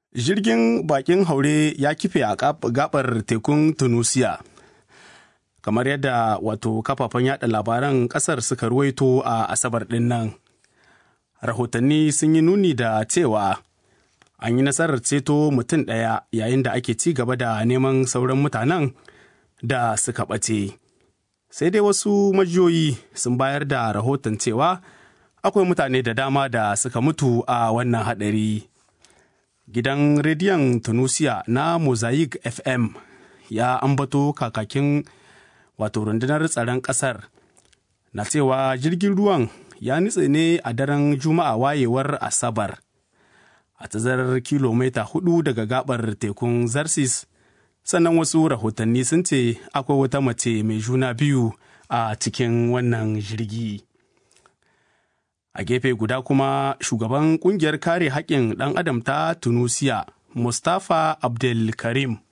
Jirgin bakin haure ya kife a gabar tekun Tunusiya. Kamar yadda wato kafafen yada labaran kasar suka ruwaito a Asabar ɗin nan. Rahotanni sun yi nuni da cewa an yi nasarar ceto mutum ɗaya yayin da ake ci gaba da neman sauran mutanen da suka ɓace. Sai dai wasu majiyoyi sun bayar da rahoton cewa akwai mutane da dama da suka mutu a wannan haɗari. Gidan rediyon Tunusiya na Mosaic FM ya ambato kakakin wato rundunar tsaron ƙasar na cewa jirgin ruwan ya nutse ne a daren Juma'a wayewar Asabar. a tazarar kilomita hudu daga gabar tekun Zarsis, sannan wasu rahotanni sun ce akwai wata mace mai juna biyu a cikin wannan jirgi. A gefe guda kuma shugaban kungiyar kare haƙƙin ɗan adam ta Tunusiya, Mustapha Abdelkarim.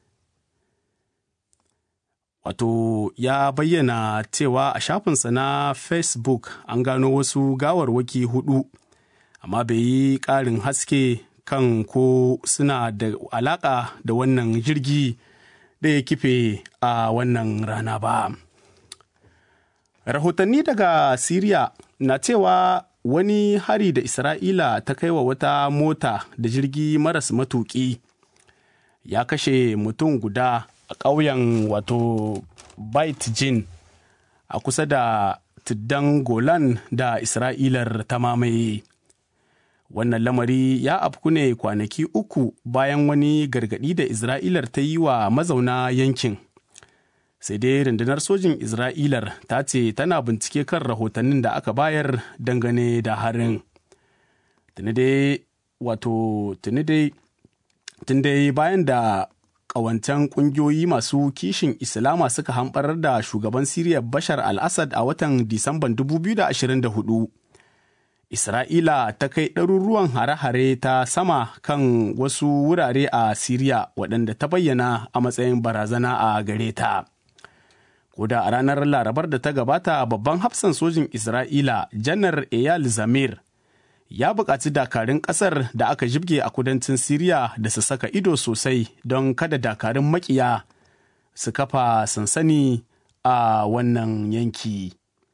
Wato ya bayyana cewa a shafinsa na Facebook an gano wasu gawarwaki hudu. amma bai yi ƙarin haske kan ko suna da alaƙa da wannan jirgi da ya kife a wannan rana ba. Rahotanni daga Siriya na cewa wani hari da Isra'ila ta kai wa wata mota da jirgi maras matuƙi ya kashe mutum guda a ƙauyen wato Bait Jin a kusa da tuddan Golan da Isra'ilar ta mamaye. wannan lamari ya afku ne kwanaki uku bayan wani gargaɗi da isra'ilar ta yi wa mazauna yankin sai dai rundunar sojin isra'ilar ta ce tana bincike kan rahotannin da aka bayar dangane da harin tuni dai wato tuni dai tun dai bayan da ƙawancen ƙungiyoyi masu kishin islama suka hamɓarar da shugaban siriya bashar al-assad a watan disamban 2024 Isra'ila ta kai ɗaruruwan hare-hare ta sama kan wasu wurare a Siriya waɗanda ta bayyana a matsayin barazana a gare ta. Koda a ranar Larabar da ta gabata babban hafsan sojin Isra'ila janar Eyal Zamir ya buƙaci dakarun ƙasar da aka jibge a kudancin Siriya da su saka ido sosai don kada dakarun makiya su kafa sansani a wannan yanki.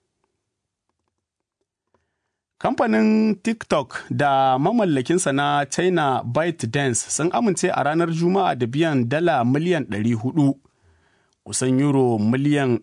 Kamfanin TikTok da mamallakinsa na China ByteDance sun amince a ranar Juma'a da biyan dala miliyan 400, kusan euro miliyan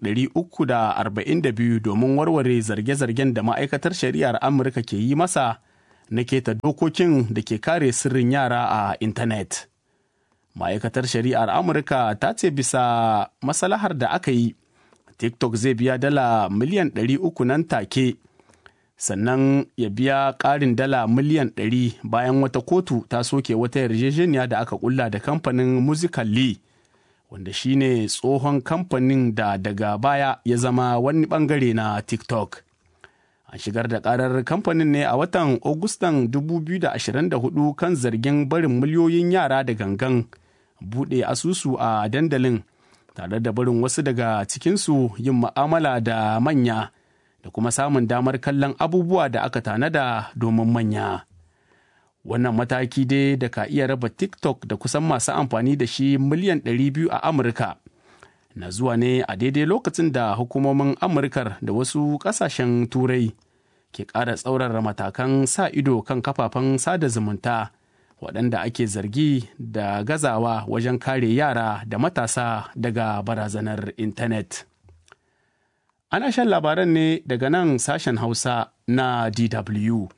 342 domin warware zarge-zargen da ma'aikatar shari'ar Amurka ke yi masa na keta dokokin da ke kare sirrin yara a intanet. Ma'aikatar shari'ar Amurka ta ce bisa masalahar da aka yi, TikTok zai biya dala miliyan 300 nan take. sannan ya biya ƙarin dala miliyan 100 bayan wata kotu ta soke wata yarjejeniya da aka kulla da kamfanin Musical.ly wanda shine tsohon kamfanin da daga baya ya zama wani bangare na TikTok. An shigar da karar kamfanin ne a watan Agustan 2024 kan zargin barin miliyoyin yara da gangan buɗe asusu a dandalin tare da barin wasu daga cikinsu yin ma'amala da manya. da kuma samun damar kallon abubuwa da aka tanada domin manya. Wannan mataki dai da ka iya raba TikTok da kusan masu amfani da shi miliyan 200 a Amurka. Na zuwa ne a daidai lokacin da hukumomin Amurkar da wasu ƙasashen Turai ke ƙara tsaurara matakan sa ido kan kafafen sada zumunta waɗanda ake zargi da gazawa wajen kare yara da matasa daga barazanar intanet. Ana shan labaran ne daga nan sashen Hausa na DW.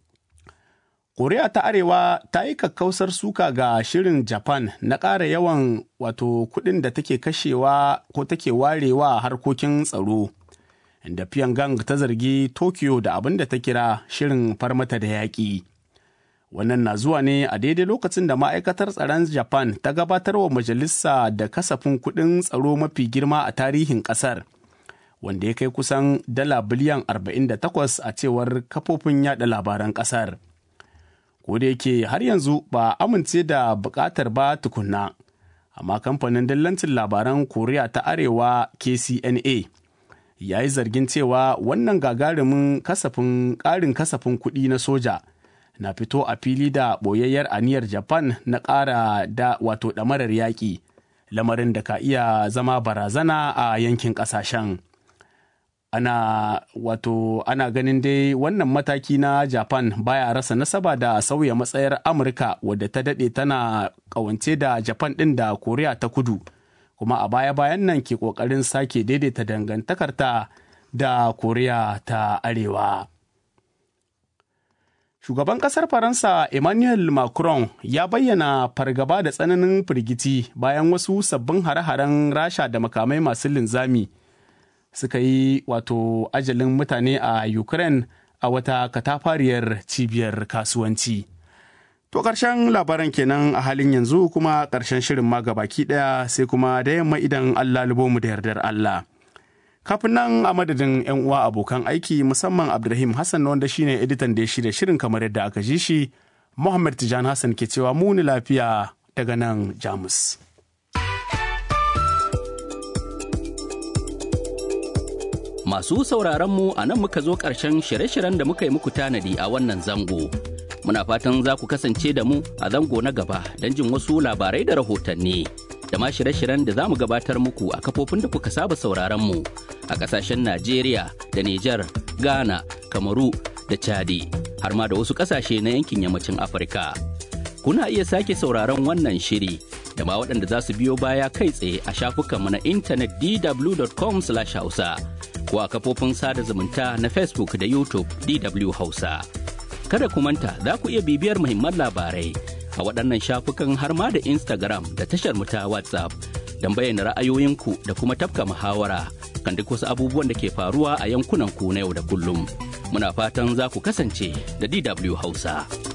Koriya ta Arewa ta yi kakkausar suka ga shirin Japan na ƙara yawan wato kuɗin da take kashewa ko take warewa harkokin tsaro. Inda Pyongyang ta zargi Tokyo da abin da ta kira shirin farmata da yaƙi. Wannan na zuwa ne a daidai lokacin da ma'aikatar tsaron Japan ta gabatar wa majalisa da kasafin kuɗin tsaro mafi girma a tarihin ƙasar. wanda ya kai kusan dala biliyan 48 a cewar kafofin yada labaran kasar. da yake har yanzu ba amince da bukatar ba tukunna, amma kamfanin dillancin labaran Koriya ta Arewa KCNA ya yi zargin cewa wannan gagarumin kasafin ƙarin kasafin kuɗi na soja na fito a fili da ɓoyayyar aniyar Japan na ƙara da wato ɗamarar yaƙi, lamarin da ka iya zama barazana a yankin ƙasashen. Ana wato ana ganin dai wannan mataki na Japan baya rasa nasaba da sauya matsayar Amurka wadda ta daɗe tana ƙawance da Japan ɗin da Koriya ta kudu, kuma a baya-bayan nan ke ƙoƙarin sake daidaita dangantakarta da Koriya ta Arewa. Shugaban ƙasar Faransa Emmanuel Macron ya bayyana fargaba da tsananin firgici bayan wasu sabbin hare-haren Rasha da makamai masu linzami suka yi wato ajalin mutane a Ukraine a wata katafariyar cibiyar kasuwanci. To ƙarshen labaran kenan a halin yanzu kuma ƙarshen shirin ma baki ɗaya sai kuma da yamma idan Allah mu da yardar Allah. kafin nan a madadin 'yan uwa abokan aiki musamman abdulrahim hassan wanda shine editan da ya shirya shirin kamar yadda aka ji shi muhammad tijan hassan ke cewa muni lafiya daga nan jamus masu sauraron mu a nan muka zo ƙarshen shirye-shiryen da muka yi muku tanadi a wannan zango muna fatan za ku kasance da mu a zango na gaba don jin wasu labarai da rahotanni. da ma shirye-shiryen da za mu gabatar muku a kafofin da kuka saba sauraron mu a kasashen Najeriya da Nijar, Ghana, Kamaru da Chadi har ma da wasu kasashe na yankin yammacin Afirka. Kuna iya sake sauraron wannan shiri da ma waɗanda za su biyo baya kai tsaye a shafukanmu na intanet dw.com/hausa ko a kafofin sada zumunta na Facebook da YouTube DW Hausa. Kada ku manta za ku iya bibiyar muhimman labarai a waɗannan shafukan har ma da Instagram da tashar mu ta WhatsApp don bayyana ra'ayoyinku da kuma tafka muhawara kan duk wasu abubuwan da ke faruwa a yankunan ku na yau da kullum. Muna fatan za ku kasance da DW Hausa.